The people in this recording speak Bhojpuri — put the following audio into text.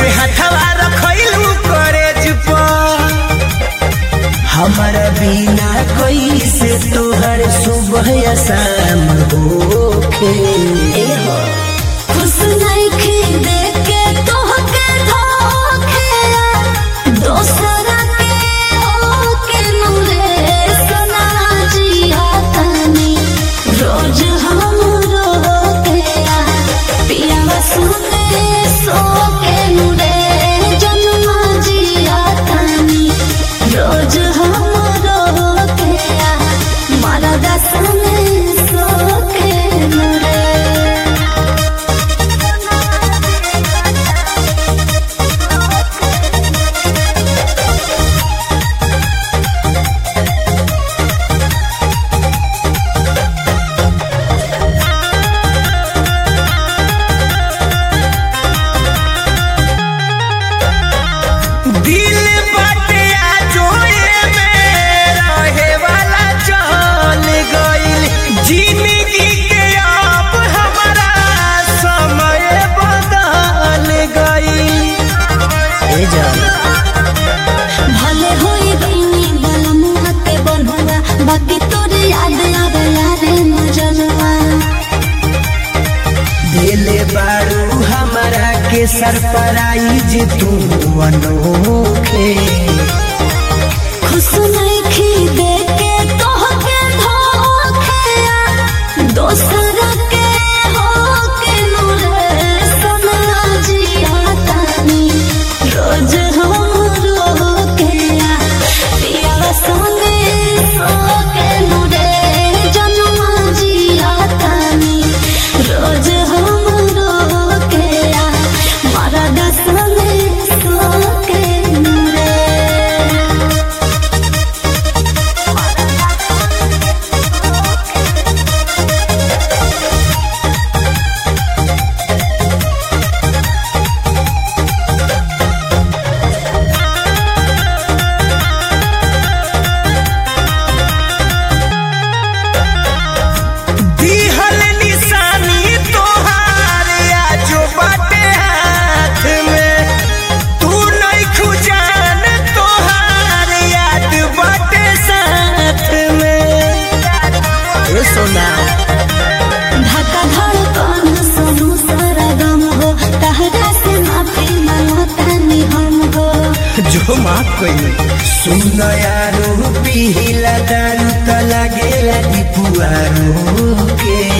कैसे हथवा रखैलू करेज पर हमारा बिना कैसे तोहर सुबह या शाम होखे खुश नइखे देखे तोहके धोखे दोसरा के होके नूरे सना जिया तनी रोज हम रोके पिया सुने सोके नूरे जन्मा जिया तनी रोज हम रोके मारा दसने सोके नूरे दिल बाटे आजोए में रहे वाला चल गइल जिंदगी के अब हमारा समय बदल गइल ए जान भले होई बनी बलमुआ के बनहुआ बाकी तोरे याद आवे यारे नजरवा दिले बारू हमारा के सरप्राइज तू अनोखे खुश नइखी देके तोहके धोखे दोसरा के होके नूरे सना जिया तानी रोज हम रोके पिया संगे सोके नूरे जन्मा जिया तानी रोज हम रोके मारा दसने सोके नूरे दिहल निशानी तोहार आजो बाटे हाथ में तू नहीं खुजान तोहार याद बाटे साथ में ए सोना धक्का धड़कन सुनू सारा गम हो तहरा से माफी मांगतानी हम हो जो माफ कइले सुन यारो पिहिला दारू त लागेला दीपुआरो के